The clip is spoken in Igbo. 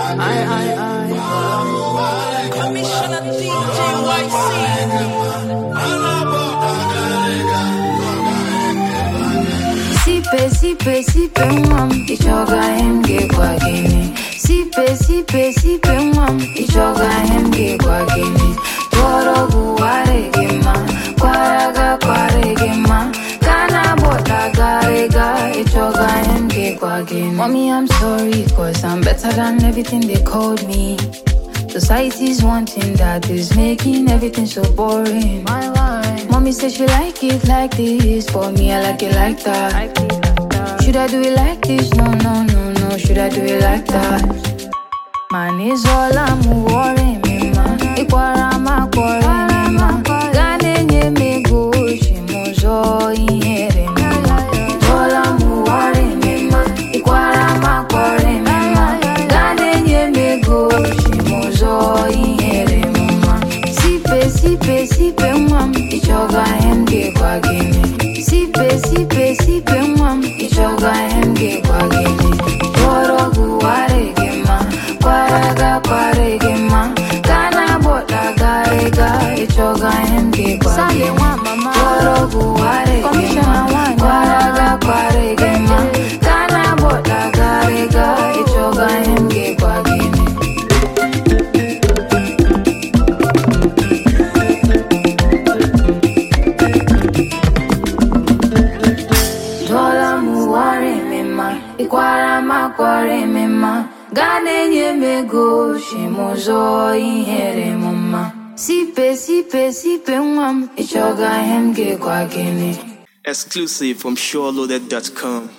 I, I, I. Commissioner DJ YC. Sipe, sipe, sipe nwam Ichoga hem ge kwa gini Sipe, sipe, sipe nwam Ichoga hem ge kwa gini Toro guware gema Kwaraga kware gema Kana bota garega Ichoga hem ge kwa gini Mommy I'm sorry cause I'm better than everything they called me Society's wanting that is making everything so boring. My life. Mommy said she like it like this, for me I like it like that. Should I do it like this? No, no, no, no. Should I do it like that? Man is all I'm worrying, me man. Ikwara ma kwore me man. Gane nye me go shimozo ihere me man. All I'm worrying, me man. Ikwara ma kwore me man. Gane nye me go shimozo ihere me man. Sipe, sipe, sipe mwam. Ichoga henge kwa gini. Sipe, sipe, sipe mwam. Ichoga henge kwa gini. Toro guware gema. Kwaraga kware gema. Kana bota garega. Ichoga henge kwa gini. Toro guware gema. Kwaraga kware gema. Kana bota garega. Ichoga henge kwa gini. Dola muware mema, ikwara makware mema. Gane nye mego shimozo ihere mama. Sipe sipe sipe nwam, ichoga hem ge kwa gini. Exclusive from SureLoaded.com.